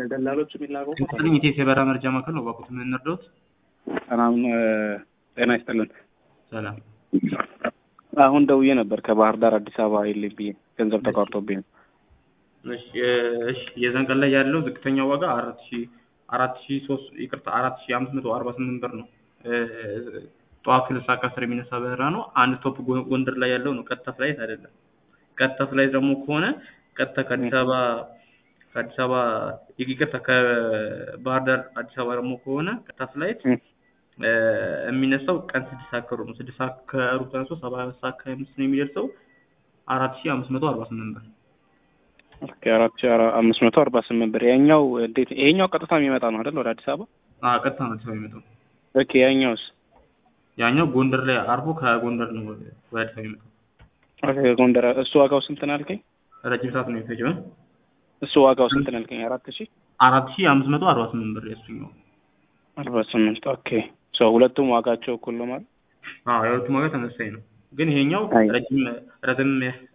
ለደላሎች የሚላከው ይስጥልኝ ኢቴስ የበረራ መረጃ ማዕከል ነው። እባክዎት ምን እንርዳዎት? ሰላም ጤና ይስጥልን። ሰላም። አሁን ደውዬ ነበር ከባህር ዳር አዲስ አበባ የለኝ ብዬ ገንዘብ ተቋርጦብኝ ነው። እሺ እሺ የዛን ቀን ላይ ያለው ዝቅተኛ ዋጋ አራት ሺ አራት ሺ ሶስት ይቅርታ አራት ሺ አምስት መቶ አርባ ስምንት ብር ነው። ጠዋት ሁለት ሰዓት ከአስር የሚነሳ በረራ ነው። አንድ ስቶፕ ጎንደር ላይ ያለው ነው። ቀጥታ ፍላይት አይደለም። ቀጥታ ፍላይት ደግሞ ከሆነ ቀጥታ ከአዲስ አበባ ከአዲስ አበባ ይቅርታ ከባህር ዳር አዲስ አበባ ደግሞ ከሆነ ቀጥታ ፍላይት የሚነሳው ቀን ስድስት ሰዓት ከሩብ ነው። ስድስት ሰዓት ከሩብ ተነስቶ ሰባት ሰዓት ከሀያ አምስት ነው የሚደርሰው አራት ሺ አምስት መቶ አርባ ስምንት ብር ኦኬ አራት ሺ አምስት መቶ አርባ ስምንት ብር። ያኛው እንዴት ይሄኛው ቀጥታ የሚመጣ ነው አይደል? ወደ አዲስ አበባ አዎ ቀጥታ ነው አዲስ አበባ የሚመጣው። ኦኬ ያኛውስ? ያኛው ጎንደር ላይ አርፎ ከጎንደር ነው ወደ አዲስ አበባ የሚመጣው። ኦኬ ጎንደር እሱ ዋጋው ስንት ነው ያልከኝ? ረጅም ሰዓት ነው የሚፈጀው። እሱ ዋጋው ስንት ነው ያልከኝ? አራት ሺ አራት ሺ አምስት መቶ አርባ ስምንት ብር የእሱኛው። አርባ ስምንት ኦኬ ሰው ሁለቱም ዋጋቸው እኩል ነው ማለት? አዎ የሁለቱም ዋጋ ተመሳሳይ ነው። ግን ይሄኛው አይ። ረጅም ረዘም